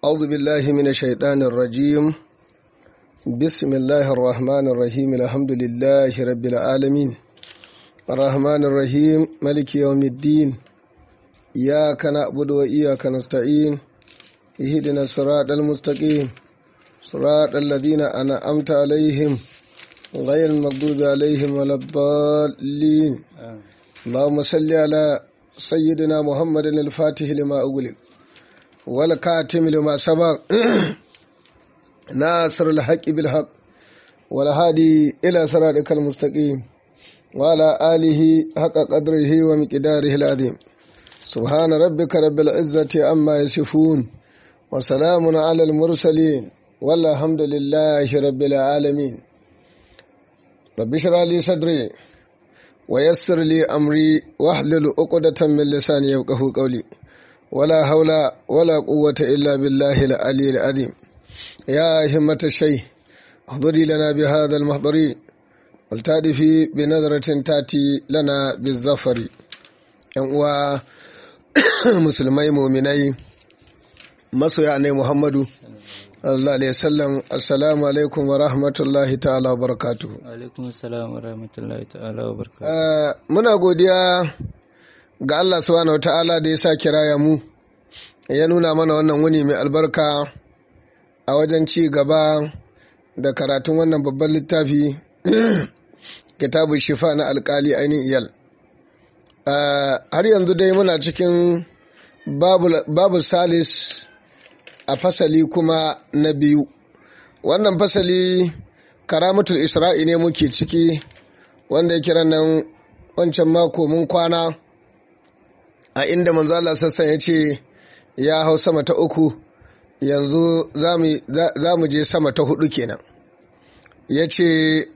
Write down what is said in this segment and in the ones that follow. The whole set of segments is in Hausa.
أعوذ بالله من الشيطان الرجيم بسم الله الرحمن الرحيم الحمد لله رب العالمين الرحمن الرحيم ملك يوم الدين إياك نعبد وإياك نستعين اهدنا الصراط المستقيم صراط الذين أنعمت عليهم غير المغضوب عليهم ولا الضالين اللهم صل على سيدنا محمد الفاتح لما أغلق والكاتم لما سبق ناصر الحق بالحق والهادي إلى صراطك المستقيم وعلى آله حق قدره ومقداره العظيم سبحان ربك رب العزة عما يصفون وسلام على المرسلين والحمد لله رب العالمين رب اشرح لي صدري ويسر لي أمري واحلل عقدة من لساني يفقهوا قولي ولا حول ولا قوة إلا بالله العلي العظيم يا همة الشيء احضري لنا بهذا المحضر والتادفي بنظرة تأتي لنا بالظفر و musulmai muminai masoya ne muhammadu Allah alaihi wasallam assalamu alaikum wa rahmatullahi ta'ala wa barakatuhu alaikum assalam wa rahmatullahi ta'ala wa barakatuhu muna godiya ga Allah subhanahu wa ta'ala da ya sa kiraya mu ya nuna mana wannan wuni mai albarka a wajen ci gaba da karatun wannan babban littafi kitabu shifa na alkali ainihin iyal har yanzu dai muna cikin babu salis a fasali kuma na biyu wannan fasali karamatul isra'i ne muke ciki wanda ya kira nan wancan mako mun kwana a inda manzo Allah sassan ya ce ya hau sama ta uku yanzu za mu je sama ta hudu kenan ya ce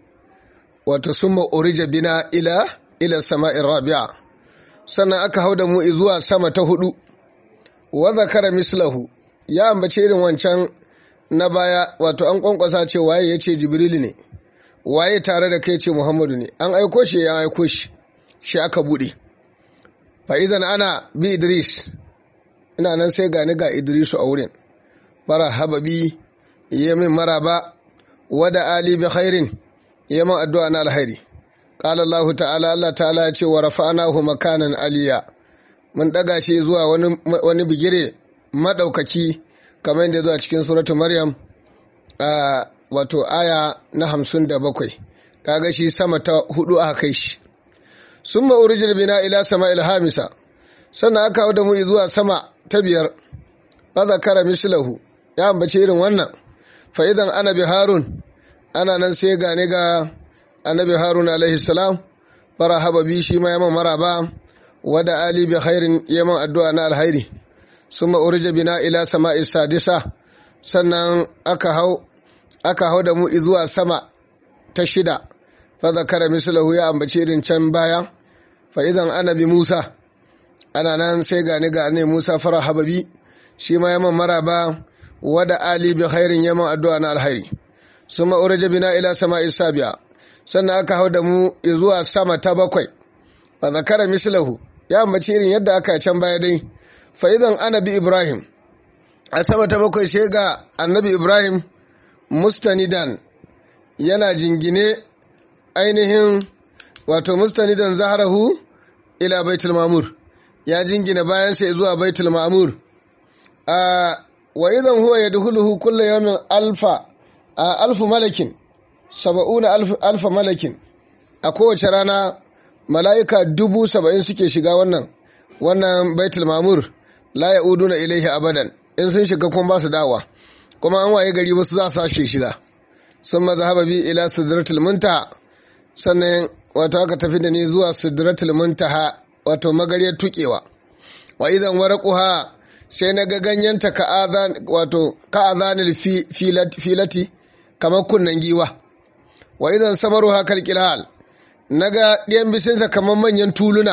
wato summa urija bina ila ila sama'in rabi'a sannan aka hau da mu zuwa sama ta hudu wa zakara mislahu ya ambace irin wancan na baya wato an kwankwasa ce waye ya ce jibrilu ne waye tare da kai ce muhammadu ne an aiko shi ya aiko shi shi aka bude fa'izan ana bi idris ina nan sai gani ga idrisu a wurin fara hababi ya min maraba wada ali bi khairin ya min addu'a na alhairi qala allah ta'ala allah ta'ala ya ce wa rafa'nahu makanan aliya mun daga shi zuwa wani wani bigire madaukaki kamar yadda zuwa cikin suratu maryam a wato aya na hamsin da bakwai kaga shi sama ta hudu aka kai shi sun ma'urijin bina ila sama ilhamisa sannan aka hau da mu zuwa sama ta biyar ba zakara mislahu ya ambace irin wannan fa'idan annabi harun ana nan sai gane ga annabi harun alaihi salam fara haba bi shi ma yaman maraba wada ali bi khairin yaman addu'a na alhairi sun ma'urija bina ila sama sadisa sannan aka hau aka hau da mu zuwa sama ta shida fa zakara mislahu ya ambace irin can baya fa idan annabi musa ana nan sai gani ga ne musa fara hababi shi ma yaman maraba wada ali bi khairin yaman addu'a na alhairi sun ma'urija bina ila sama sabiya sannan aka hau da mu zuwa sama ta bakwai fa zakara mislahu ya ambace irin yadda aka can baya dai fa idan annabi ibrahim a sama ta bakwai sai ga annabi ibrahim mustanidan yana jingine ainihin wato mustanidan zaharahu ila baitul mamur ya jingina bayan sai zuwa baitul mamur a wa idan huwa yadkhuluhu kullu yawmin alfa alfu malakin saba'una alfa malakin a kowace rana mala'ika dubu saba'in suke shiga wannan wannan baitul mamur la ya'uduna ilaihi abadan in sun shiga kuma ba su dawa kuma an waye gari wasu za su sashe shiga sun mazhaba bi ila sidratul muntaha sannan wato aka tafi da ni zuwa sidratul muntaha wato magariyar tukewa wa idan waraquha sai na ga ganyenta ka azan wato ka azanil filati kamar kunnen giwa wa idan samaruha kalqilal naga ɗiyan bisinsa kamar manyan tuluna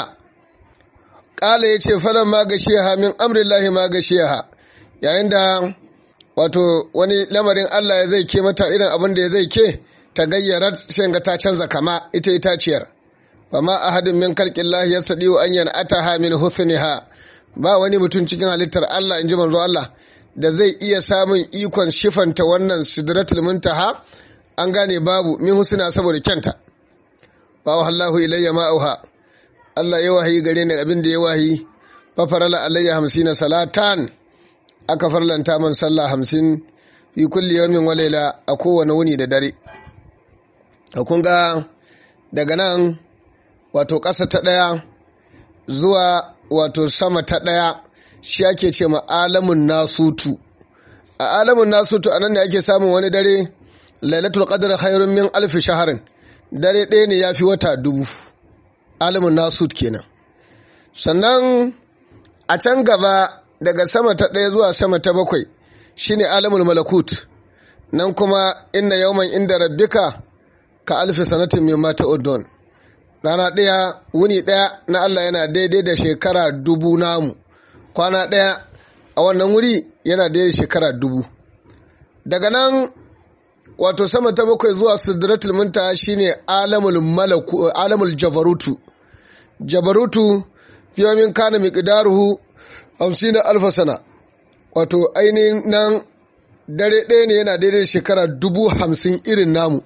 ƙala ya ce falon ma gashiya min amrillahi ma gashiya yayin da wato wani lamarin Allah ya zai ke mata irin abin da ya zai ke ta gayyara sai ga ta canza kama ita itaciyar fa ma ahadin min khalqillahi yasdiu an yan'ataha min husniha ba wani mutum cikin halittar Allah inji manzo Allah da zai iya samun ikon shifanta wannan sidratul muntaha an gane babu min husna saboda kyanta wa Allahu ilayya ma auha Allah ya wahayi gare ni abin da ya wahayi fa farala alayya hamsina salatan aka farlanta man sallah hamsin fi kulli yawmin wa layla a kowane wuni da dare kun ga daga nan wato ƙasa ta ɗaya zuwa wato sama ta ɗaya shi ake ce ma alamun nasutu a alamun nasutu a nan ne ake samun wani dare lailatul qadr khairun min alfi shaharin dare ɗaya ne ya fi wata dubu alamun nasut kenan sannan a can gaba daga sama ta ɗaya zuwa sama ta bakwai shine alamul malakut nan kuma inna yawman inda rabbika ka alfi sanatin min mata udon rana ɗaya wuni ɗaya na Allah yana daidai da shekara dubu namu kwana ɗaya a wannan wuri yana daidai shekara dubu daga nan wato sama ta bakwai zuwa sidratul muntaha shine alamul malaku alamul jabarutu jabarutu fiyamin kana miqdaruhu 50 alfa sana wato ainihin nan dare ɗaya ne yana daidai shekara dubu hamsin irin namu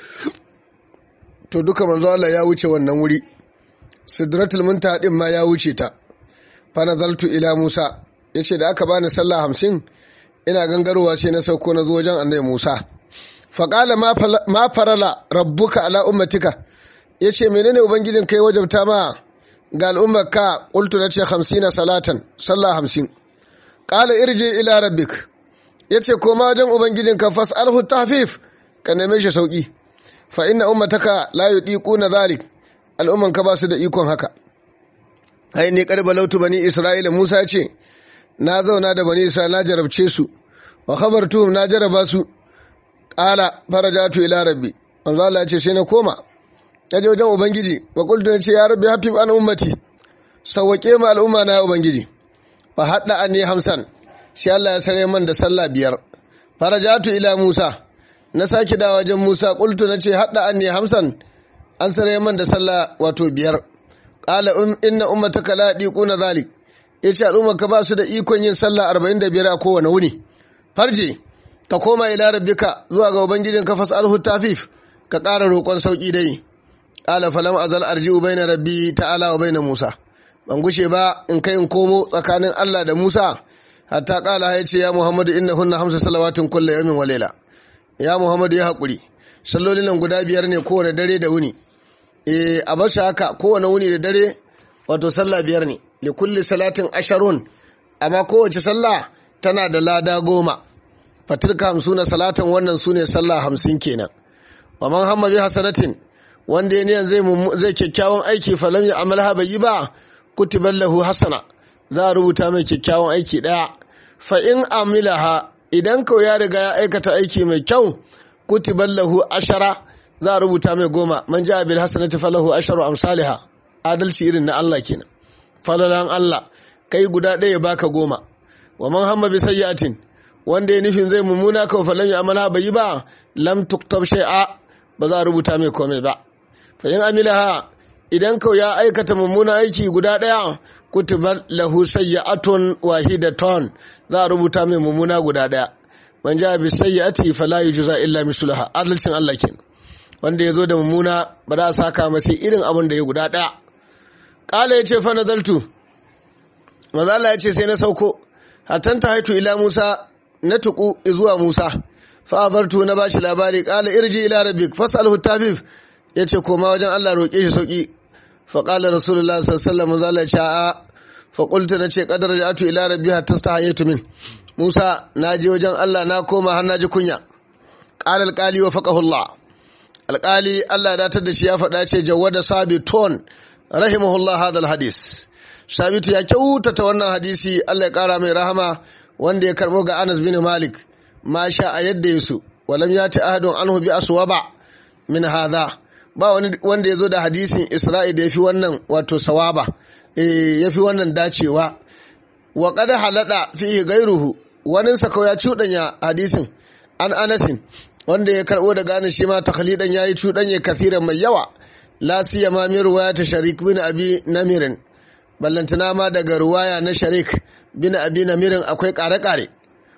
to duka manzo Allah ya wuce wannan wuri sidratul muntaha din ma ya wuce ta fa nazaltu ila Musa yace da aka bani sallah hamsin ina gangarowa sai na sauko na zo wajen annabi Musa fa qala ma farala rabbuka ala ummatika yace menene ubangijin kai wajabta ma ga al'ummarka qultu nace 50 salatan sallah hamsin qala irji ila rabbik yace koma wajen ubangijinka fas'alhu tahfif ka neme shi sauki fa inna ummataka la yudiquna dhalik al'umman ka ba su da ikon haka ai ne karba lautu bani isra'ila musa ya ce na zauna da bani isra'ila na jarabce su wa khabartuhum na jaraba su qala farajatu ila rabbi manzo Allah ya ce sai na koma yaje wajen ubangiji wa qultu ya ce ya rabbi hafi an ummati sawwake ma al'umma na ubangiji fa hadda anni hamsan shi Allah ya sare man da sallah biyar farajatu ila musa na sake da wajen Musa ƙultu na ce haɗa an ne hamsan an sarai man da sallah wato biyar ƙala inna ummataka la na zalik ya ce al'ummar ka ba su da ikon yin sallah arba'in da biyar a kowane wuni farje ka koma ila rabbika zuwa ga ubangijin ka fas'alhu tafif ka ƙara roƙon sauƙi dai ƙala falam azal arji'u baina rabbi ta'ala wa baina Musa ban gushe ba in kai in komo tsakanin Allah da Musa hatta ƙala ya ce ya Muhammadu innahunna hamsa salawatin kullu yawmin wa layla ya muhammadu ya haƙuri sallolin nan guda biyar ne kowane dare da wuni e a bashi haka kowane wuni da dare wato sallah biyar ne li kulli salatin asharun amma kowace sallah tana da lada goma fatilka hamsuna salatan wannan su ne sallah hamsin kenan wa man hamma bi hasanatin wanda ya niyan zai zai kyakkyawan aiki falam ya amalha bai yi ba kutiban lahu hasana za a rubuta mai kyakkyawan aiki daya fa in amilaha idan kau ya riga ya aikata aiki mai kyau kutiban lahu ashara za a rubuta mai goma man ja bil hasanati falahu asharu amsalha adalci irin na Allah kenan falalan Allah kai guda ɗaya baka goma wa man hamma bi sayyi'atin wanda ya nufin zai mummuna kawai falan ya amana bai yi ba lam tuktab shay'a ba za a rubuta mai komai ba fa in amilaha idan kau ya aikata mummuna aiki guda ɗaya kutiba lahu sayyi'atun wahidatun za a rubuta mai mummuna guda ɗaya man ja bi sayyi'ati fala yujza illa mislaha adalcin Allah kenan wanda ya zo da mummuna ba za a saka masa irin abin da ya guda ɗaya ƙala ya ce fa nazaltu mazala ya ce sai na sauko hatan ta haitu ila musa na tuku zuwa musa fa abartu na bashi labari ƙala irji ila rabbik fasalhu tabib ya ce koma wajen allah roƙe shi sauƙi fa ƙala rasulullah sallallahu alaihi wasallam ya ce a fa qultu na ce qadar ja'atu ila rabbi hatta stahaytu min musa na je wajen allah na koma har na ji kunya ƙala alƙali wa faqahu allah alƙali allah datar da shi ya faɗa ce jawada sabitun rahimahullah hadal hadis sabitu ya kyautata wannan hadisi Allah ya kara mai rahama wanda ya karbo ga Anas bin Malik ma sha a yadda yasu walam yati ahadun anhu bi aswaba min hadha ba wani wanda ya zo da hadisin Isra'i da yafi wannan wato sawaba eh yafi wannan dacewa wa qad halada fihi gairuhu wani sako ya cudanya hadisin an Anasin wanda ya karbo daga Anas shi ma takhlidan yayi cudanye kathiran mai yawa la siyama min riwayat sharik bin abi namirin ballantana ma daga ruwaya na sharik bin abi namirin akwai kare-kare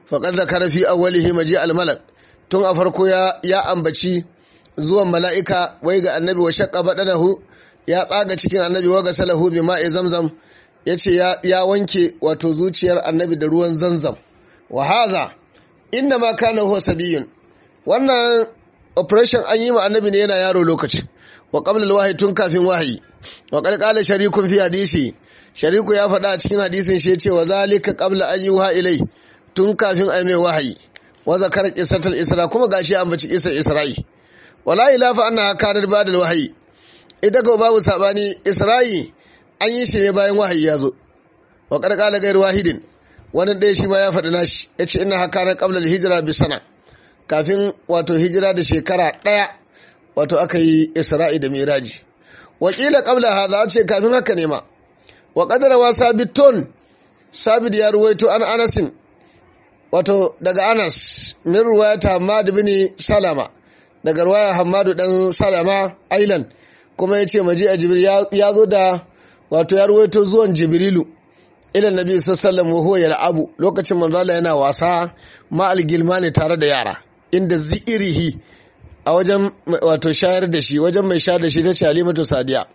faqad zakara fi awwalihi maji al-malak tun a farko ya ya ambaci zuwan mala'ika wai ga annabi wa shaqqa badanahu ya tsaga cikin annabi wa gasalahu bi ma'i zamzam yace ya ya wanke wato zuciyar annabi da ruwan zamzam wa haza inda ma kana huwa sabiyun wannan operation an yi ma annabi ne yana yaro lokaci wa qabla al tun kafin wahayi wa qad qala sharikun fi hadisi shariku ya faɗa a cikin hadisin shi yace wa zalika qabla an yuha ilai tun kafin ai mai wahayi wa zakara qisatul isra kuma gashi an baci qisar isra'i wala ilafa annaha kanat ba'da al-wahyi ita ko babu sabani isra'i an yi shi ne bayan wahayi ya zo wa qad qala ghayr wahidin wani ɗaya shi ma ya faɗi nashi yace inna hakana qabla al-hijra bi sana kafin wato hijira da shekara ɗaya wato aka yi isra'i da miraji wakila qabla hadha ce kafin haka ne ma wa qadara sabitun sabit ya ruwaito an anasin wato daga anas min ruwayata hamad bin salama daga ruwaya hamadu dan salama ailan kuma yace maji a jibril ya zo da wato ya ruwaito zuwan jibrilu ila nabi sallallahu alaihi wasallam yal'abu lokacin manzo Allah yana wasa ma al tare da yara inda zi'irihi a wajen wato shayar da shi wajen mai shayar da shi ta ce halimatu sadiya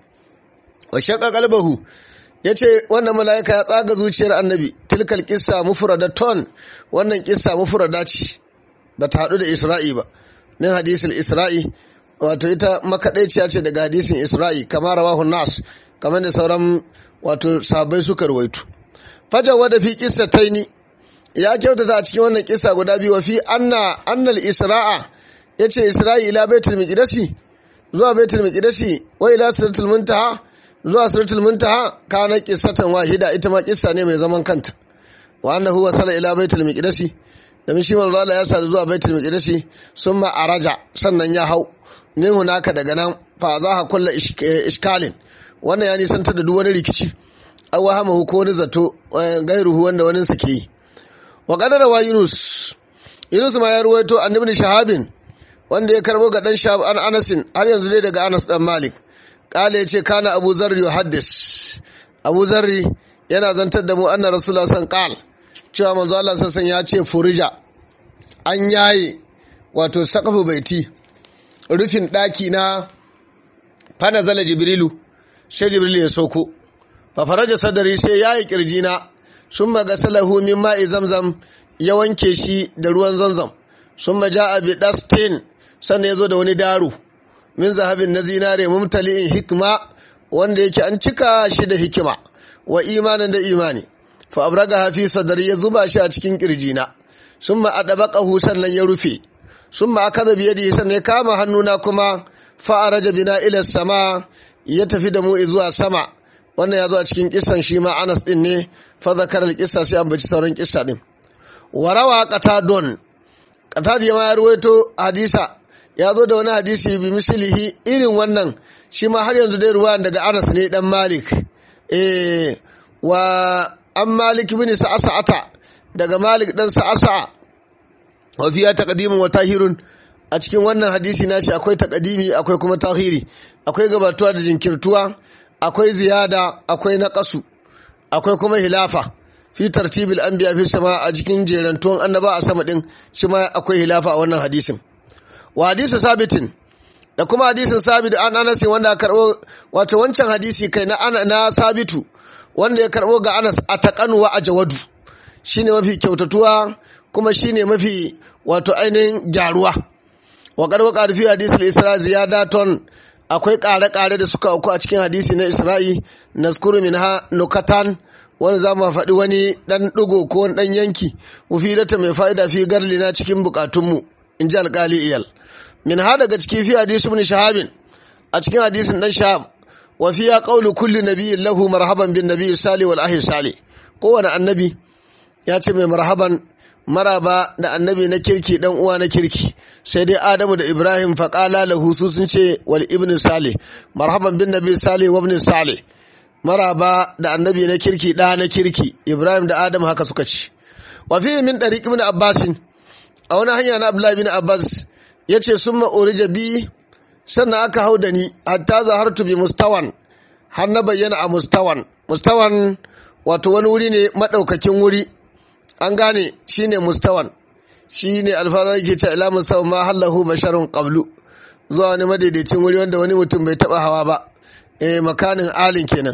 wa shaqqa qalbahu yace wannan mala'ika ya tsaga zuciyar annabi tilkal qissa mufradaton wannan qissa mufrada ce ba ta hadu da isra'i ba min hadisul isra'i wato ita makadaiciya ce daga hadisin isra'i kamar rawahu nas kamar da sauran wato sabai suka ruwaito fajawa da fi qissataini ya kyautata a cikin wannan kisa guda biyu wa fi anna annal isra'a yace isra'i ila baitul miqdasi zuwa baitul miqdasi wa ila siratul muntaha zuwa siratul muntaha kana qissatan wahida ita ma kissa ne mai zaman kanta wa annahu wasala ila baitul miqdasi da shi manzo Allah ya sa zuwa baitul miqdasi summa araja sannan ya hau min hunaka daga nan fa za ha kullu iskalin wannan ya nisantar da duk wani rikici aw wahamahu ko wani zato gairuhu wanda wani sa ke yi wa kadarawa yunus yunus ma ya ruwaito an ibn shahabin wanda ya karbo ga dan shahab an anasin har yanzu dai daga anas dan malik kale yace kana abu zarri yuhaddis abu zarri yana zantar da mu anna rasulullah san qal cewa manzo Allah sassan ya ce furija an yaye wato saqafu baiti rufin daki na fana zala jibrilu sai jibrilu ya sauko fa faraja sadari sai yayi kirjina sun maga salahu min ma'i zamzam ya wanke shi da ruwan zamzam sun maja a bi dastin sannan ya zo da wani daru min zahabin na zinare mumtali'in hikma wanda yake an cika shi da hikima wa imanin da imani fa abraga hafi sadari ya zuba shi a cikin kirjina sun ma adabaqahu sannan ya rufe sun ma akaza biyadi sannan ya kama hannuna kuma fa araja bina ila sama ya tafi da mu zuwa sama wannan ya zo a cikin kisan shi ma Anas din ne fa zakar kissa sai an baci sauran kissa din warawa qatadon qatad ya ma ruwaito hadisa ya zo da wani hadisi bi mislihi irin wannan shi ma har yanzu dai ruwan daga Anas ne dan Malik eh wa an Malik bin Sa'ata daga Malik dan Sa'asa wa fiya taqdimun wa tahirun a cikin wannan hadisi nashi akwai taqdimi akwai kuma tahiri akwai gabatuwa da jinkirtuwa akwai ziyada akwai naƙasu akwai kuma hilafa fi tartibil anbiya fi sama a cikin jerantuwan annaba a sama din shi ma akwai hilafa a wannan hadisin wa hadisi sabitin da kuma hadisin sabit an anas wanda karbo wato wancan hadisi kai na na sabitu wanda ya karbo ga anas a taqanu wa ajwadu shine mafi kyautatuwa kuma shine mafi wato ainihin gyaruwa wa qad waqa fi hadisil isra ziyadaton akwai ƙare-ƙare da suka auku a cikin hadisi na isra'i naskuru min ha nukatan wani za mu faɗi wani ɗan ɗigo ko wani ɗan yanki mufidata mai fa'ida fi garlina cikin buƙatunmu in ji alƙali iyal min ha daga cikin fi hadisi ibn shahabin a cikin hadisin ɗan shahab wa fiya qawlu kulli nabiyyin lahu marhaban bin nabiyyi sali wal ahi sali kowane annabi ya ce mai marhaban maraba da annabi na kirki dan uwa na kirki sai dai adamu da ibrahim faƙala lahu su sun ce wal ibn salih marhaban bin nabi salih wa ibn salih maraba da annabi na kirki da na kirki ibrahim da adam haka suka ci wa fi min dariq ibn abbas a wani hanya na abdullahi bin abbas yace summa urija bi sannan aka hau da ni hatta zahartu bi mustawan har na bayyana a mustawan mustawan wato wani wuri ne madaukakin wuri an gane shine mustawan shine alfaza yake ce ila mustawa ma hallahu basharun qablu zuwa wani madaidaicin wuri wanda wani mutum bai taba hawa ba eh makanin alin kenan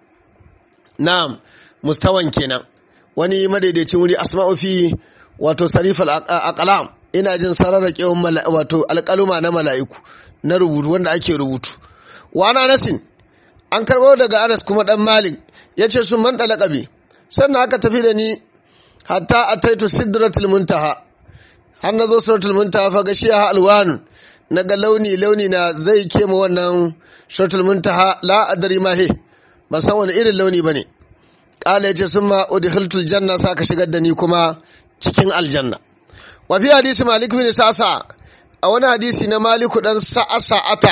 na'am mustawan kenan wani madaidaicin wuri asma'u fi wato sarifal aqlam ina jin sararraƙewan wato alƙaluma na mala'iku na rubutu wanda ake rubutu wa ana nasin an karɓo daga anas kuma ɗan malik ya ce sun man ɗalaƙabi sannan aka tafi da ni hatta a taitu sidratul muntaha har na zo suratul muntaha fa gashiya alwanun na ga launi launi na zai kema wannan suratul muntaha la adari ma he ban san wani irin launi bane kala yace summa udkhiltul janna sa ka shigar da ni kuma cikin aljanna wa fi hadisi malik bin sa'sa a wani hadisi na maliku dan sa'asa'ata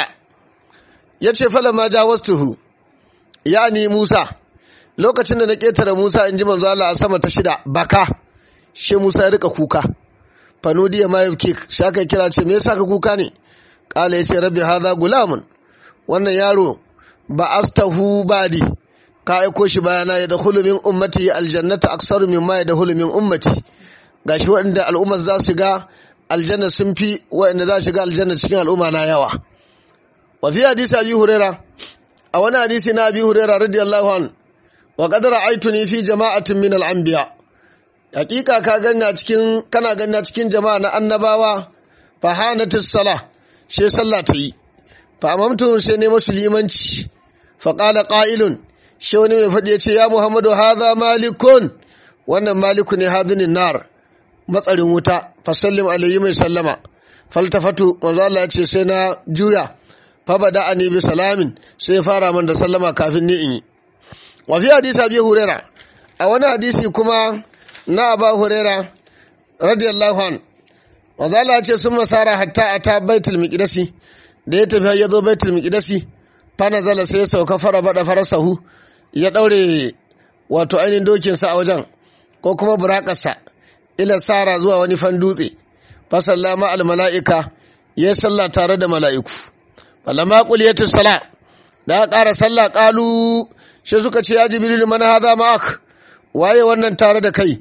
yace falamma jawastuhu yani musa lokacin da na ketare musa in ji manzo Allah a sama ta shida baka she musa ya rika kuka fanudiya ma yake shaka kira ce me yasa ka kuka ne kala yace rabbi hadha gulamun wannan yaro ba astahu badi ka aiko shi bayana ya dakhulu min ummati aljannata aksaru mimma ya dakhulu min ummati gashi waɗanda al'ummar za su ga aljanna sun fi waɗanda za su ga aljanna cikin al'umma na yawa wa fi hadisi abi huraira a wani hadisi na abi huraira radiyallahu an wa qad ra'aytuni fi jama'atin min al-anbiya hakika ka ganna cikin kana ganna cikin jama'a na annabawa fa hanatis salah she sallah ta yi fa amamtu sai ne musu limanci fa qala qa'ilun shi wani mai faɗi ya ce ya muhammadu haza malikun wannan maliku ne hazinin nar matsarin wuta fasallim alayhi mai sallama faltafatu manzo Allah ya ce sai na juya fa bada ani bi salamin sai fara man da sallama kafin ni in yi wa fi hadisi abi huraira a wani hadisi kuma na aba huraira radiyallahu an manzo Allah ya ce sun masara hatta ata baitul miqdasi da ya tafi ya zo baitul miqdasi fa nazala sai ya sauka fara bada farasahu ya ɗaure wato ainihin dokinsa a wajen ko kuma burakarsa ila sara zuwa wani fan dutse fasalla ma mala'ika ya salla tare da mala'iku falamma quliyatu sala da ƙara sallah ƙalu shi suka ce ya jibril man hadha ma'ak waye wannan tare da kai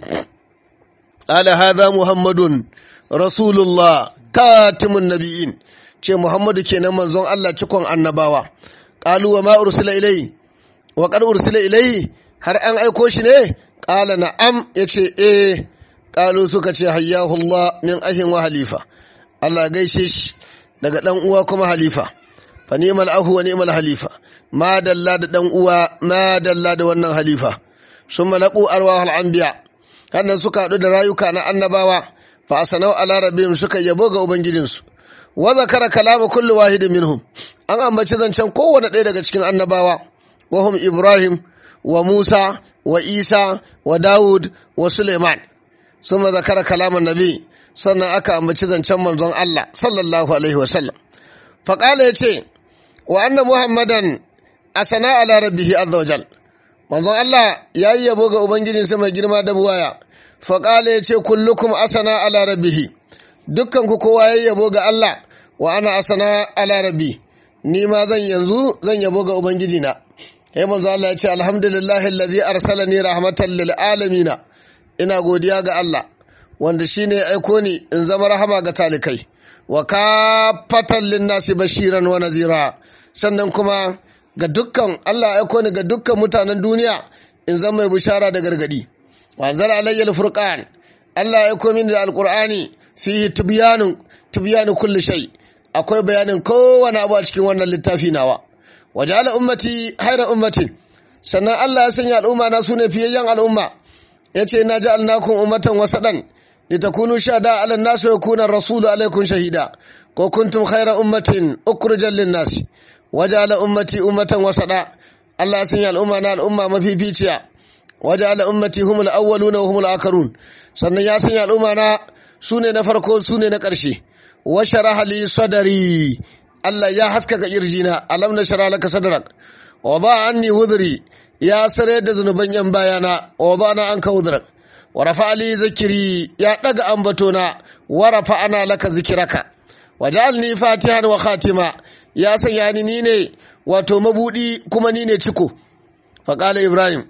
ala hadha muhammadun rasulullah katimun nabiyyin ce muhammadu kenan manzon Allah cikon annabawa qalu wa ma ursila ilayhi wa qad ursila ilayhi har an aiko shi ne qala na'am yace eh qalu suka ce hayyahu Allah min ahin wa halifa Allah gaishe shi daga dan uwa kuma halifa fa ni'mal ahu wa ni'mal halifa ma dalla da dan uwa ma dalla da wannan halifa summa laqu arwahul anbiya kannan suka hadu da rayuka na annabawa fa asanau ala rabbihim suka yabo ga ubangijinsu wa zakara kalama kulli wahidin minhum an ambaci zancen kowane ɗaya daga cikin annabawa wahum ibrahim wa musa wa isa wa dawud wa suleiman suma zakara kalaman nabi sannan aka ambaci zancen manzon allah sallallahu alaihi wasallam faƙala ya ce wa anna muhammadan asana ala rabbihi azza wajal manzon allah ya yi yabo ga ubangijinsa mai girma da buwaya faƙala ya ce kullukum asana ala rabbihi dukkan ku kowa ya yabo ga allah wa ana asana ala rabbi ni ma zan yanzu zan yabo ga ubangiji na sai manzo Allah ya ce alhamdulillahi allazi arsalani rahmatan lil alamin ina godiya ga Allah wanda shine ya aiko ni in zama rahama ga talikai wa kafatan lin nasi bashiran wa nazira sannan kuma ga dukkan Allah ya aiko ni ga dukkan mutanen duniya in zama mai bishara da gargadi wa anzal alayya al-furqan Allah ya aiko mini da alqur'ani fihi tibyanun tibyanu kulli shay' akwai bayanin kowane abu a cikin wannan littafi nawa wajala ummati haira ummatin sannan Allah ya sanya al'umma na sune fiyayyen al'umma yace na ja'alnakum ummatan wasadan litakunu shahada 'ala an-nas wa yakuna rasulu 'alaykum shahida ko kuntum haira ummatin ukhrijat lin-nas wajala ummati ummatan wasada Allah ya sanya al'umma na al'umma mafificiya wajala ummati humul awwaluna wa humul akharun sannan ya sanya al'umma na sune na farko sune na ƙarshe wa sharaha li sadari Allah ya haskaka kirjina alam na shara laka sadrak wa ba anni wudri ya sare da zunuban yan bayana wa ba na anka wudrak wa rafa li zikiri ya daga ambatona wa rafa ana laka zikiraka wa ja'alni fatihan wa khatima ya sanya ni ni ne wato mabudi kuma ni ne ciko fa qala ibrahim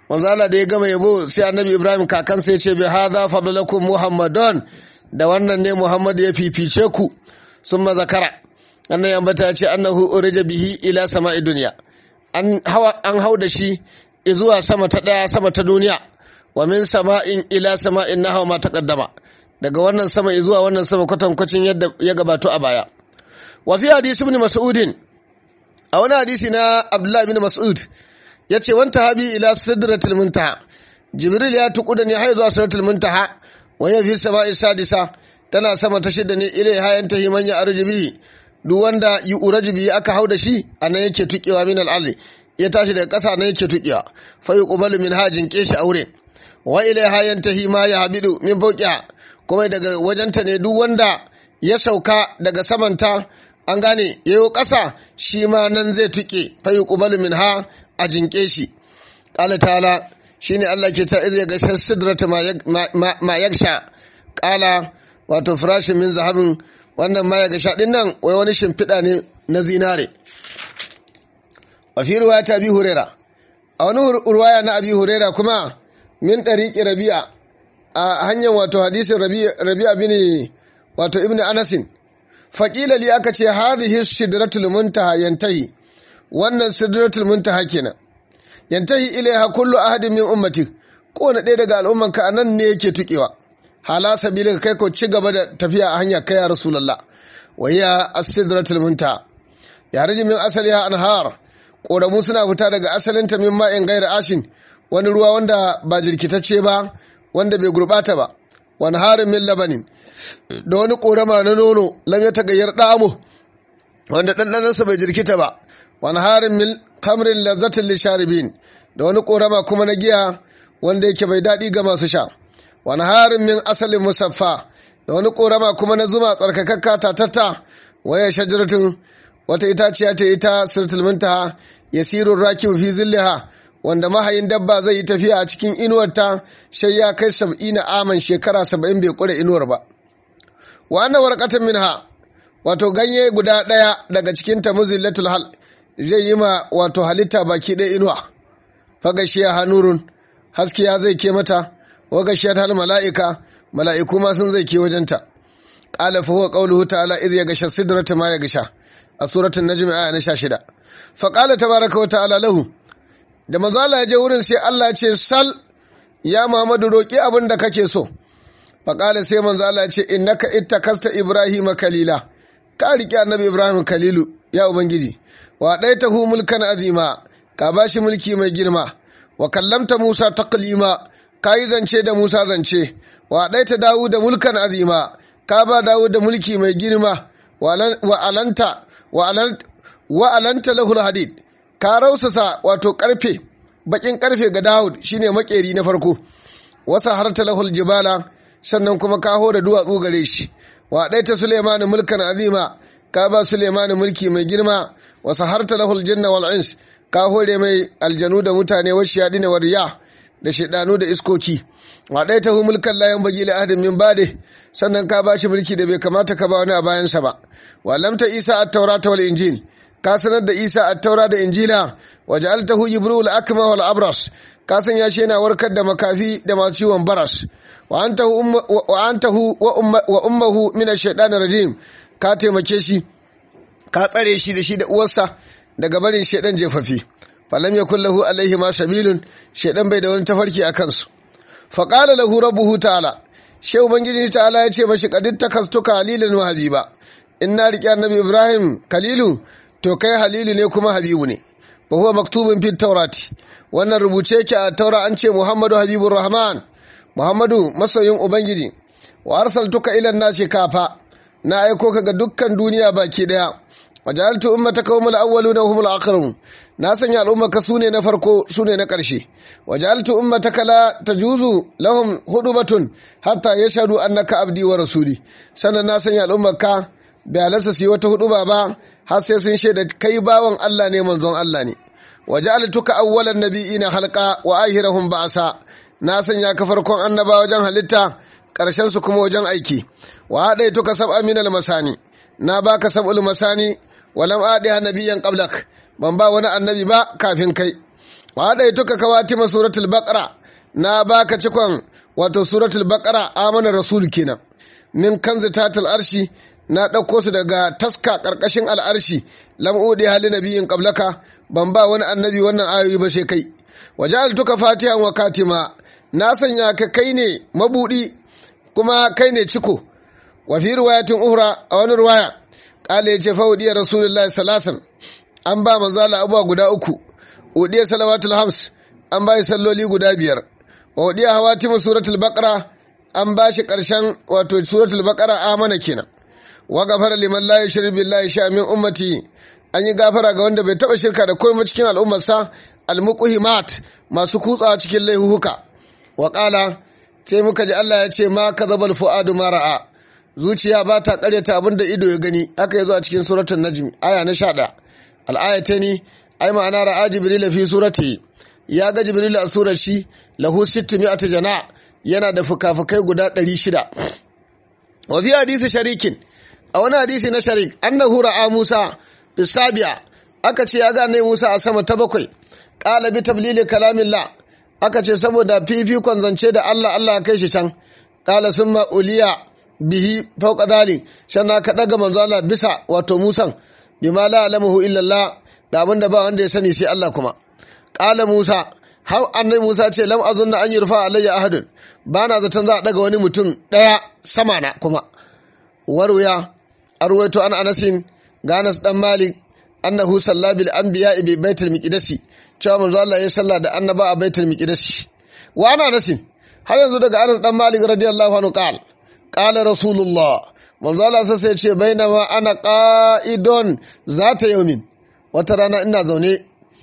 manzo Allah da ya gama yabo sai annabi Ibrahim kakansa ya ce bi hadha fadlakum Muhammadun da wannan ne Muhammad ya fifice ku summa zakara annan ambata ya ce annahu urija bihi ila sama'i duniya an hawa an hau da shi zuwa sama ta daya sama ta duniya wa min sama'in ila sama'in nahwa ma taqaddama daga wannan sama zuwa wannan sama kwatankwacin yadda ya gabato a baya wa fi hadisi ibn mas'udin a wani hadisi na abdullahi ibn mas'ud yace wanta habi ila sidratil muntaha jibril ya tuku da ni har zuwa sidratil muntaha wa ya fi sama'i sadisa tana sama ta shida ne ilai hayan ta himan ya arjibi duk wanda yi urajibi aka hau da shi anan yake tukewa min al'ali ya tashi daga ƙasa nan yake tukewa fa yuqbalu min hajin keshi aure wa ilai hayan ta hima ya habidu min fawqiha kuma daga wajenta ne duk wanda ya sauka daga samanta an gane yayo ƙasa shi ma nan zai tuke fa yuqbalu min ha a jinke shi qala ta'ala shine Allah ke ta izya ga sidrata ma yagsha qala wato firashin min zahabin wannan ma yagsha din nan wai wani shimfiɗa ne na zinare a fi ruwaya ta bi hurera a wani ruwaya na abi hurera kuma min ɗariƙi rabi'a a hanyar wato hadisin rabi'a bin wato ibn anasin faƙila li aka ce hadhihi sidratul muntaha yantahi wannan sidratul muntaha kenan yantahi ilaiha kullu ahadin min ummati kowane ɗaya daga al'umman ka anan ne yake tukewa hala sabilin kai ko ci gaba da tafiya a hanya kai ya rasulullah wa hiya as-sidratul muntaha ya riji min asaliha anhar ƙoramu suna fita daga asalinta min ma'in gaira ashin wani ruwa wanda ba jirkitacce ba wanda bai gurbata ba wani harin min labanin da wani ƙorama na nono lam ya tagayyar ɗamu wanda ɗanɗanansa bai jirkita ba wani harin min kamrin lazzatin lisharibin da wani ƙorama kuma na giya wanda yake bai daɗi ga masu sha wani harin min asalin musaffa da wani ƙorama kuma na zuma tsarkakakka tatatta waya shajaratun wata itaciya ta ita sirtul muntaha yasirun rakibu fi zilliha wanda mahayin dabba zai yi tafiya a cikin inuwarta sai ya kai sab'ina aman shekara saba'in bai kure inuwar ba wa anna warqatan minha wato ganye guda ɗaya daga cikin ta muzillatul hal zai yi ma wato halitta baki ɗaya inuwa fagashiya hanurun haskiya zai ke mata wa gashiyat hal mala'ika mala'iku ma sun zai ke wajenta qala fa huwa qawluhu ta'ala idh yaghsha sidrata ma yaghsha a suratul najm aya na 16 fa qala tabaraka wa ta'ala lahu da manzo Allah ya je wurin sai Allah ya ce sal ya Muhammadu roki abin da kake so fa qala sai manzo Allah ya ce innaka ittakasta ibrahima kalila ka riƙe annabi ibrahim kalilu ya ubangiji wa ɗaitahu mulkan azima ka bashi mulki mai girma wa kallamta musa taqlima ka yi zance da musa zance wa ɗaita dawu da mulkan azima ka ba dawu da mulki mai girma wa alanta wa alanta lahul hadid ka rausasa wato karfe bakin karfe ga dawud shine makeri na farko wasa harta lahul jibala sannan kuma ka hore duwatsu gare shi wa ɗaita Suleiman mulkan azima ka ba Suleiman mulki mai girma wa saharta lahul janna wal ins ka hore mai aljanu da mutane wa shiyadina wa riya da shedanu da iskoki wa ɗaita hu mulkan la yanbaghi li ahadin min bade sannan ka ba shi mulki da bai kamata ka ba wani a bayansa ba wa lamta Isa at-taurata wal injil ka sanar da Isa at-taura da injila wa ja'altahu jibril akma wal abras ka sanya shi yana warkar da makafi da masu ciwon baras wa antahu wa ummuhu min ash-shaytan rajim ka taimake shi ka tsare shi da shi da uwarsa daga barin shaidan jefafi falam yakul lahu alaihi ma sabilun shaidan bai da wani tafarki a kansu fa qala lahu rabbuhu ta'ala shehu ubangiji ta'ala ya ce mashi qadid takastuka halilan wa habiba in na riƙe annabi ibrahim kalilu to kai halilu ne kuma habibu ne wa huwa maktubun fi taurati wannan rubuce yake a taura an ce muhammadu habibur rahman Muhammadu masoyin Ubangiji, wa arsaltuka ilan nasi kafa, na aiko ka ga dukkan duniya baki daya, wa ja'altu ummataka humul awwaluna humul akhirum. Na sanya al'ummaka sune na farko sune na ƙarshe. Wa ja'altu ummataka la tajuzu lahum hudubatun hatta yashhadu annaka abdi wa rasuli. Sannan na sanya al'ummaka bai halasta su yi wata huduba ba har sai sun shaida kai bawan Allah ne manzon Allah ne. Wa ja'altuka awwalan nabiyina halqa wa ahirahum ba'sa. na sanya ka farkon annaba wajen halitta ƙarshen su kuma wajen aiki wa haɗe tuka sab aminal masani na baka sab'ul masani walam adiha nabiyyan qablak ban ba wani annabi ba kafin kai wa da ituka kawatima suratul baqara na baka cikon wato suratul baqara amana rasul kenan min kanzi tatal arshi na ɗauko su daga taska ƙarƙashin al'arshi lam'udi hali nabiyin ƙablaka ban ba wani annabi wannan ayoyi ba sai kai waje altuka fatihan wa katima na sanya ka kai ne mabuɗi kuma kai ne ciko wa fi riwayatin uhra a wani riwaya ƙala ya ce fa udiyar rasulullah salasan an ba manzo Allah abubuwa guda uku udiyar salawatul hams an ba salloli guda biyar wa udiyar hawatimu suratul baqara an ba shi ƙarshen wato suratul baqara amana kenan wa gafara liman la yushrik billahi sha min ummati an yi gafara ga wanda bai taba shirka da komai cikin al'ummarsa almuqhimat masu kutsawa cikin laihuhuka wa qala sai muka ji Allah ya ce ma kadhabal fuadu ma ra'a zuciya ba ta karyata abin da ido ya gani aka yazo a cikin suratul najm aya na 11 al-ayatani ai ma'ana ra'a jibril fi surati ya ga jibril a surar shi lahu 600 jana yana da fukafukai guda 600 wa fi hadisi sharikin a wani hadisi na sharik annahu ra'a Musa bisabiya aka ce ya ga annabi Musa a sama ta bakwai qala bi tablili kalamillah aka ce saboda fifikon zance da Allah Allah ya kai shi can qala summa uliya bihi fawqa dhalik shanna ka daga manzo Allah bisa wato Musan bima la alamuhu illa Allah da abinda ba wanda ya sani sai Allah kuma qala Musa har annabi Musa ce lam azunna an yurfa alayya ahadun bana zaton za a daga wani mutum daya sama na kuma warwaya arwaito an anasin ganas dan malik annahu salla bil anbiya bi baitul miqdasi cewa manzo Allah ya salla da annaba a baitul miqdasi wa ana anasin har yanzu daga anas dan malik radiyallahu anhu qal qala rasulullah manzo Allah sai ya ce bainama ana qa'idun zata yaumin wata rana ina zaune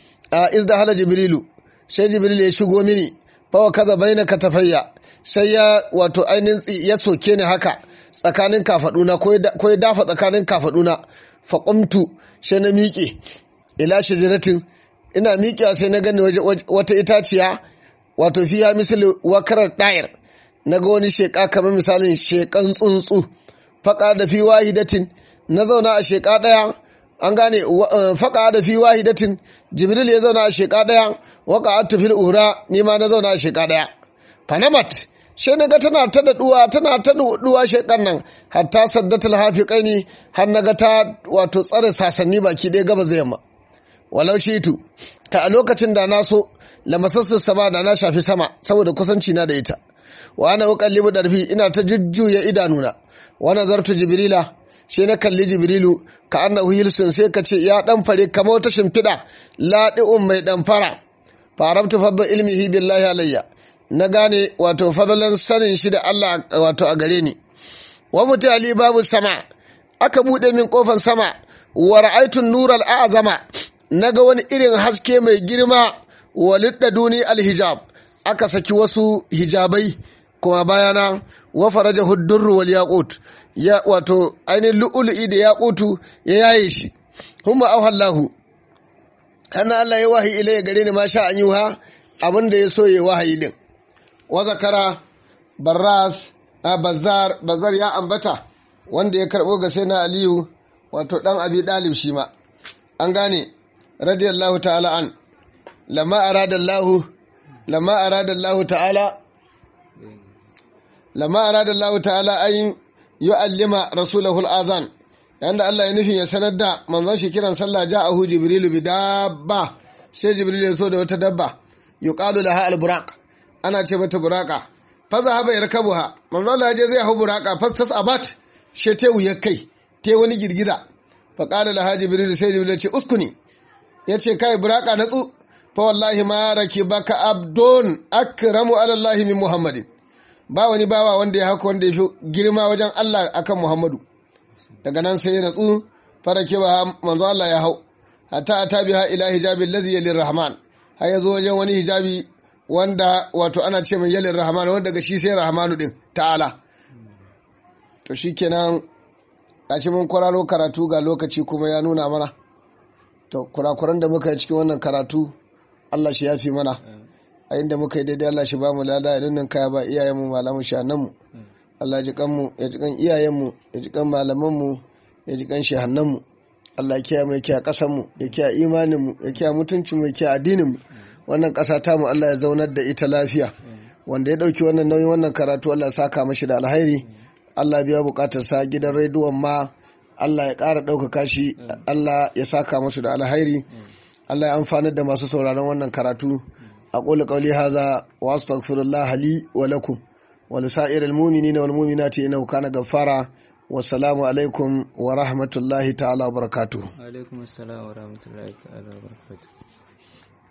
a izda hala jibrilu sai jibril ya shigo mini fa kaza baina katafayya sai ya wato ainihin ya soke ni haka tsakanin kafaduna ko ya dafa tsakanin kafaduna faƙumtu sai na miƙe ila shajaratin ina miƙewa sai na gani wata itaciya wato fiya misali wakarar ɗayar na ga wani sheƙa kamar misalin sheƙan tsuntsu faƙa da fi wahidatin na zauna a sheƙa ɗaya an gane faƙa da fi wahidatin jibril ya zauna a sheƙa ɗaya waka atufil ura ni ma na zauna a sheƙa ɗaya fanamat sai na ga tana ta daɗuwa tana ta daɗuwa shekan nan hatta saddatul hafiƙaini har na ga ta wato tsare sasanni baki ɗaya gaba zai yamma walau shitu ka a lokacin da na so lamasassun sama da na shafi sama saboda kusanci na da ita wa ana uqallibu darfi ina ta jujjuya idanuna wa nazartu jibrila sai na kalli jibrilu ka annahu hilsun sai ka ce ya dan fare kamar wata shimfiɗa laɗi'un mai ɗan fara farabtu fadda ilmihi billahi alayya na gane wato fadalan sanin shi da Allah wato a gare ni wa mutu ali babu sama aka buɗe min kofan sama wa ra'aytu nural a'zama naga wani irin haske mai girma walidda duni alhijab aka saki wasu hijabai kuma bayana wa faraja huddurru wal yaqut ya wato ainihin lu'ulu'i da yaqutu ya yaye shi humma auhallahu kana Allah ya wahayi ilayya gare ni ma sha an yi ha abin da ya so ya wahayi din wa zakara barras a bazar bazar ya ambata wanda ya karbo ga sai na aliyu wato dan abi dalib shi ma an gane radiyallahu ta'ala an lamma arada Allah lamma arada Allah ta'ala lamma arada Allah ta'ala ayin yu'allima rasulahu al-azan yanda Allah ya nufin ya sanar da manzon shi kiran sallah ja'ahu jibrilu bi dabba sai jibril ya so da wata dabba yuqalu laha al-buraq ana ce mata buraka fa zahaba yarkabuha manzon Allah je zai hau buraka fastas abat she te wuya kai te wani girgiza fa qala laha jibril sai jibril ya ce uskuni yace kai buraka natsu fa wallahi ma rakibaka abdun akramu ala Allah min muhammadin ba wani bawa wanda ya haka wanda ya fi girma wajen Allah akan muhammadu daga nan sai ya natsu farake ba manzo Allah ya hau hatta ata biha ila hijabi allazi yalir rahman har yazo wajen wani hijabi wanda wato ana ce mai yalir rahman wanda daga shi sai rahmanu din ta'ala to shikenan gashi mun kwararo karatu ga lokaci kuma ya nuna mana to kurakuran da muka yi cikin wannan karatu Allah shi yafi mana a inda muka yi daidai Allah shi ba mu lada ya dinnan kaya ba iyayenmu malamu shananmu Allah ji kanmu ya ji kan iyayenmu ya ji kan malamanmu ya ji kan shehannanmu Allah ya kiyaye mu ya kiyaye kasanmu ya kiyaye imaninmu ya kiyaye mutuncinmu ya kiyaye addininmu wannan ƙasa tamu Allah ya zaunar da ita lafiya wanda ya ɗauki wannan nauyin wannan karatu Allah ya saka mashi da alhairi Allah biya buƙatar sa gidan rediyon ma Allah ya ƙara ɗaukaka shi Allah ya saka masu da alhairi Allah ya amfanar da masu sauraron wannan karatu أقول قولي هذا وأستغفر الله لي ولكم ولسائر المؤمنين والمؤمنات إنه كان غفارا والسلام عليكم ورحمة الله تعالى وبركاته alaikum assalam wa rahmatullahi ta'ala wa barakatuh